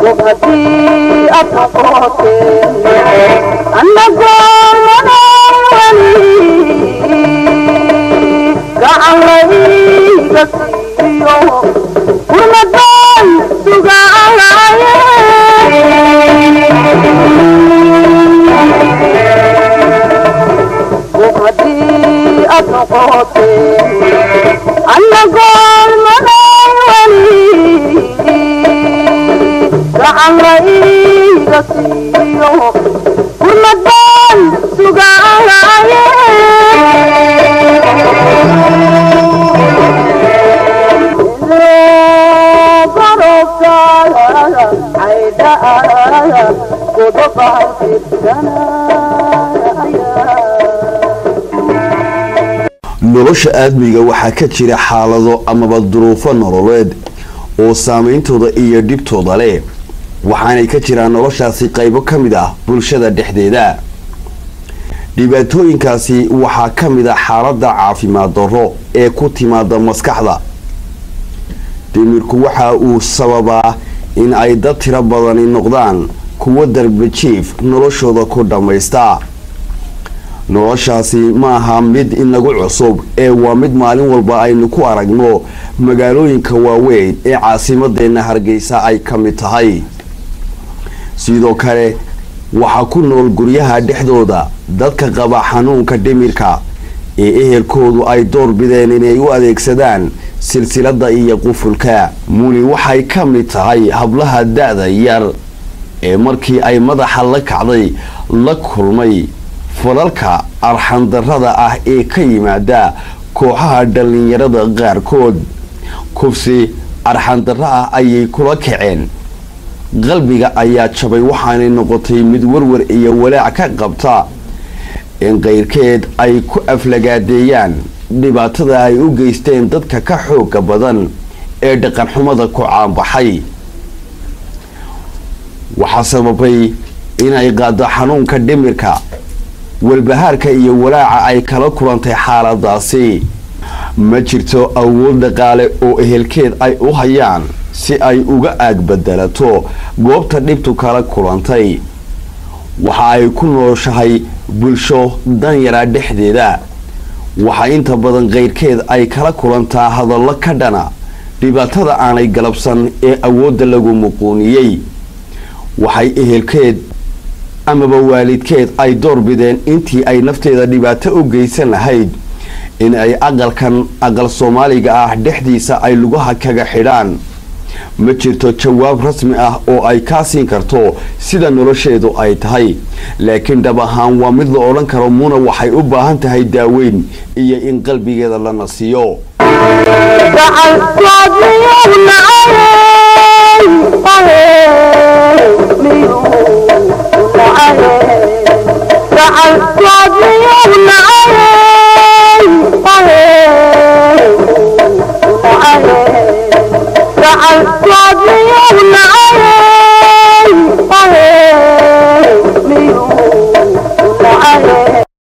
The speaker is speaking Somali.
gob haddii aad noqoteen annagoo madaawani gacan layga siiyo kurmadaan sugaaye gob haddii aad noqoteen annagoo madaawani gacan layga siiyo kurmadaan sugaaye nolosha aadmiga waxaa ka jira xaalado amaba duruufo nololeed oo saameyntooda iyo dhibtooda leh waxaanay ka jiraan noloshaasi qaybo ka mid ah bulshada dhexdeeda dhibaatooyinkaasi waxaa ka mid ah xaaladda caafimaad darro ee ku timaada maskaxda dhimirku waxa uu sababaa in ay dad tiro badani noqdaan kuwo darbajiif noloshooda ku dhammaysta noloshaasi ma aha mid inagu cusub ee waa mid maalin walba aynu ku aragno magaalooyinka waaweyn ee caasimadeenna hargeysa ay ka mid tahay sidoo kale waxaa ku nool guryaha dhexdooda dadka qaba xanuunka dhimirka ee ehelkoodu ay door bideen inay u adeegsadaan silsilada iyo qufulka muni waxay ka mid tahay hablaha da-da yar ee markii ay madaxa la kacday la kulmay falalka arxandarrada ah ee ka yimaada kooxaha dhallinyarada qaarkood kufsi arxandarro ah ayay kula kaceen qalbiga ayaa jabay waxaanay noqotay mid warwar iyo walaac ka qabta in qayrkeed ay ku aflagaadeeyaan dhibaatada ay u geysteen dadka ka xooga badan ee dhaqanxumada ku caanbaxay waxaa sababay inay qaado xanuunka dhimirka walbahaarka iyo walaaca ay kala kulantay xaaladaasi ma jirto awood dhaqaale oo ehelkeed ay u hayaan si ay uga aag badalato goobta dhibtu kala kulantay waxa ay ku nooshahay bulsho danyaraa dhexdeeda waxaa inta badan qayrkeed ay kala kulantaa hadallo ka dhana dhibaatada aanay galabsan ee awoodda lagu muquuniyey waxay ehelkeed amaba waalidkeed ay door bideen intii ay nafteeda dhibaato u geysan lahayd in ay aqalkan aqal soomaaliga ah dhexdiisa ay lugaha kaga xidhaan ma jirto jawaab rasmi ah oo ay kaa siin karto sida nolosheedu ay tahay laakiin dhab ahaan waa mid la odhan karo muna waxay u baahan tahay daaweyn iyo in qalbigeeda la nasiyo Yeah.